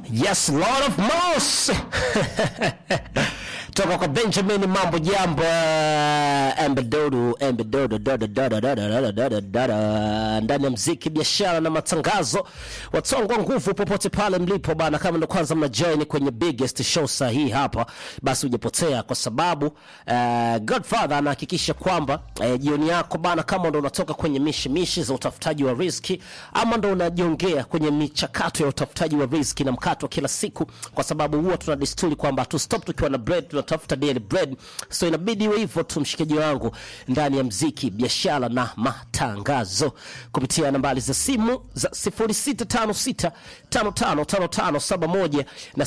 Yes, Lord of Moss toka kwa Benjamin Mambo Jambo Embedodo Embedodo dodo dodo dodo dodo dodo dodo ndani ya mziki, biashara na matangazo. Watongwa nguvu popote pale mlipo bana, kama ndo kwanza mna join kwenye biggest show sahihi hapa, basi hujapotea, kwa sababu uh, Godfather anahakikisha kwamba uh, jioni yako bana, kama ndo unatoka kwenye mishi mishi za utafutaji wa riziki ama ndo unajiongea kwenye michakato ya utafutaji wa riziki na mkato wa kila siku, kwa sababu huwa tuna desturi kwamba tu stop tukiwa na bread, tunatafuta daily bread, so inabidi iwe hivyo tu, mshikaji wangu, ndani ya mziki, biashara na matangazo kupitia nambari za simu za 0656555571 na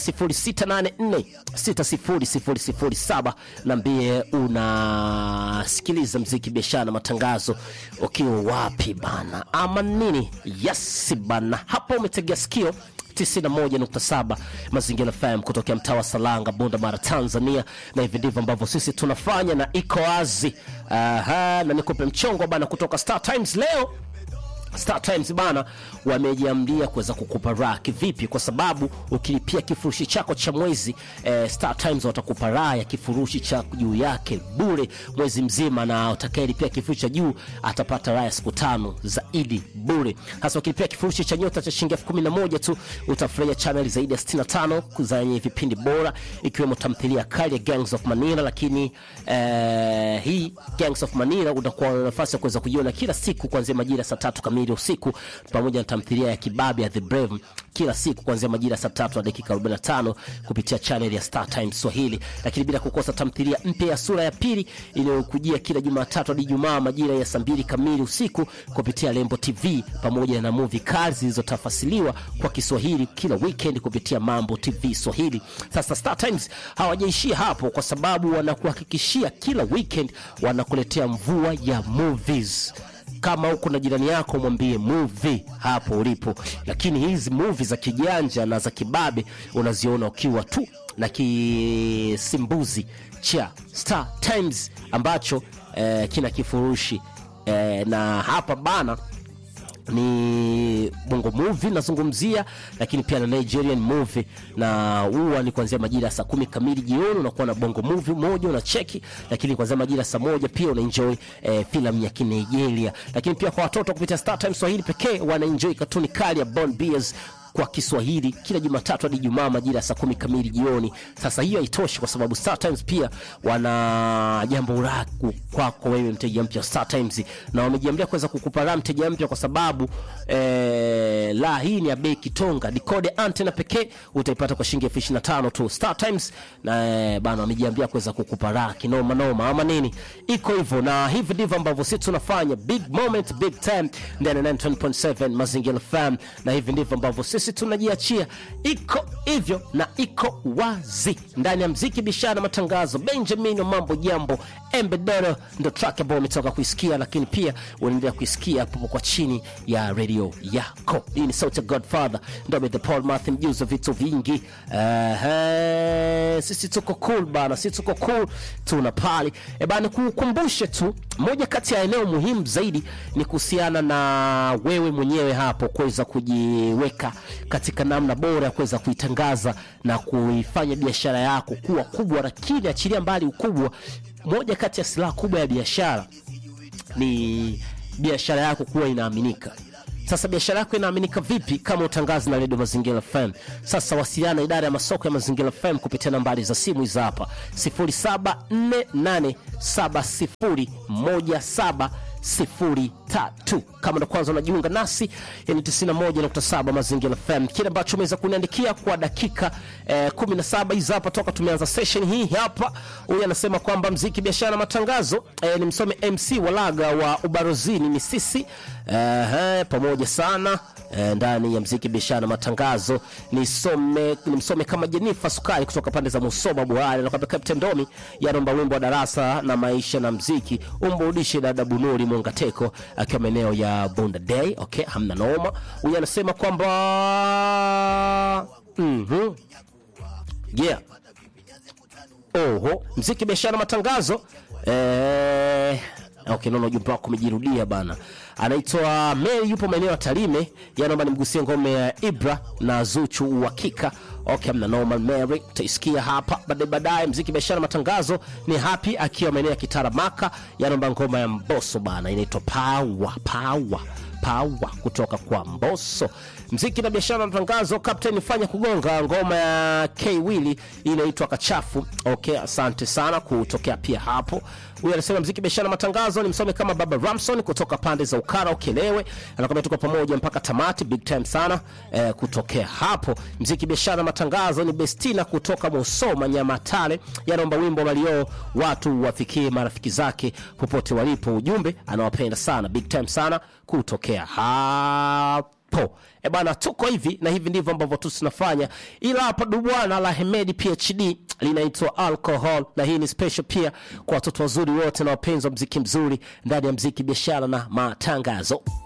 0684600007. Niambie unasikiliza mziki, biashara na matangazo ukiwa wapi bana, ama nini? Yes bana, hapa umetegea sikio 91.7 Mazingira FM kutokea mtaa wa Salanga, Bunda Mara, Tanzania, na hivi ndivyo ambavyo sisi tunafanya na iko wazi. Aha, na nikupe mchongo bana kutoka Star Times leo Star Times bana wamejiamlia kuweza kukupa raha kivipi? Kwa sababu ukilipia kifurushi chako cha mwezi eh, Star Times watakupa raha ya kifurushi cha juu yake bure mwezi mzima, na utakayelipia kifurushi cha juu atapata raha ya siku tano zaidi bure. Hasa ukilipia kifurushi cha nyota cha shilingi elfu kumi na moja tu utafurahia channel zaidi ya 65 zenye vipindi bora ikiwemo tamthilia kali ya Gangs of Manila, lakini eh, hii Gangs of Manila utakuwa na nafasi ya kuweza kujiona kila siku kuanzia majira ya saa tatu kamili usiku pamoja na tamthilia ya kibabe ya The Brave kila siku kuanzia majira saa tatu na dakika 45 kupitia channel ya Star Times Swahili, lakini bila kukosa tamthilia mpya ya sura ya pili inayokujia kila Jumatatu hadi Ijumaa majira ya saa mbili kamili usiku kupitia Lembo TV pamoja na movie kali zilizotafasiliwa kwa Kiswahili kila weekend kupitia Mambo TV Swahili. Sasa Star Times hawajaishia hapo, kwa sababu wanakuhakikishia kila weekend wanakuletea mvua ya movies kama huko na jirani yako mwambie movie hapo ulipo, lakini hizi movie za kijanja na za kibabe unaziona ukiwa tu na kisimbuzi cha Star Times ambacho eh, kina kifurushi eh, na hapa bana ni bongo movie nazungumzia, lakini pia na Nigerian movie, na huwa ni kuanzia majira ya saa kumi kamili jioni unakuwa na bongo movie moja unacheki, lakini kuanzia majira ya saa moja pia unaenjoy eh, filamu ya Kinigeria, lakini pia kwa watoto kupitia Star Times Swahili pekee wanaenjoy katuni kali ya Bond Bears kwa Kiswahili kila Jumatatu hadi Ijumaa majira ya saa kumi kamili jioni. Sasa hiyo haitoshi, kwa sababu Star Times pia wana jambo raku kwako wewe mteja mpya Star Times, na wamejiambia kuweza kukupa raha mteja mpya, kwa sababu eh, la hii ni ya bei kitonga. Decode antena pekee utaipata kwa shilingi elfu ishirini na tano tu Star Times, na eh, bana wamejiambia kuweza kukupa raha kinoma noma, ama nini, iko hivyo, na hivi ndivyo ambavyo sisi tunafanya big moment big time ndani ya 9.7 Mazingira FM, na hivi ndivyo ambavyo sisi sisi tunajiachia, iko hivyo na iko wazi ndani ya mziki, biashara na matangazo. Benjamin Mambo Jambo Embedoro ndo track ambayo umetoka kuisikia, lakini pia unaendelea kuisikia hapo kwa chini ya redio yako. Hii ni sauti ya Godfather ndo the Paul Martin, mjuzi wa vitu vingi. Uh, sisi tuko cool bana, sisi tuko cool, tuna pali e bana. Kukumbushe tu moja kati ya eneo muhimu zaidi ni kuhusiana na wewe mwenyewe hapo kuweza kujiweka katika namna bora ya kuweza kuitangaza na kuifanya biashara yako kuwa kubwa, lakini achilia mbali ukubwa, moja kati ya silaha kubwa ya biashara ni biashara yako kuwa inaaminika. Sasa biashara yako inaaminika vipi kama utangazi na redio Mazingira FM? Sasa wasiliana idara ya masoko ya Mazingira FM kupitia nambari za simu hizi hapa 07487017 sifuri tatu. Kama ndo kwanza unajiunga nasi, ni 91.7 Mazingira FM. Kile ambacho umeweza kuniandikia kwa dakika eh, 17 hizi hapa toka tumeanza session hii hapa, huyu anasema kwamba mziki, biashara na matangazo eh, ni msome MC Walaga wa Ubarozini ni sisi eh, pamoja sana eh, ndani ya mziki, biashara na matangazo. Nisome nimsome kama Jenifa Sukari kutoka pande za Musoma Buhari, anakwambia Captain Domi yanomba wimbo wa darasa na maisha na mziki umburudishe dada Bunuri Mongateko akiwa maeneo ya Bunda Day. Okay, hamna noma. Huyu anasema kwamba mhm, yeah, oho, mziki biashara matangazo eh Okay, naona ujumbe wako umejirudia bana. Anaitwa Mary, yupo maeneo ya Tarime, yanaomba nimgusie ngome ya Ibra na Zuchu uhakika okay mna normal mary utaisikia hapa baadaye baadaye mziki biashara matangazo ni happy akiwa maeneo ya kitaramaka yanaomba ngoma ya mboso bana inaitwa pawa pawa pawa kutoka kwa mboso mziki na biashara na matangazo captain fanya kugonga ngoma ya k wili inaitwa kachafu okay asante sana kutokea pia hapo huyu anasema mziki biashara na matangazo ni msome kama baba ramson kutoka pande za ukara ukelewe anakwambia tuko pamoja mpaka tamati big time sana eh, kutokea hapo mziki biashara na matangazo ni bestina kutoka musoma nyamatale yanaomba wimbo malio watu wafikie marafiki zake popote walipo ujumbe anawapenda sana big time sana kutokea hapo e bana tuko hivi na hivi ndivyo ambavyo tu tunafanya ila hapa dubwana la hemedi phd linaitwa alcohol na hii ni special pia kwa watoto wazuri wote na wapenzi wa mziki mzuri ndani ya mziki biashara na matangazo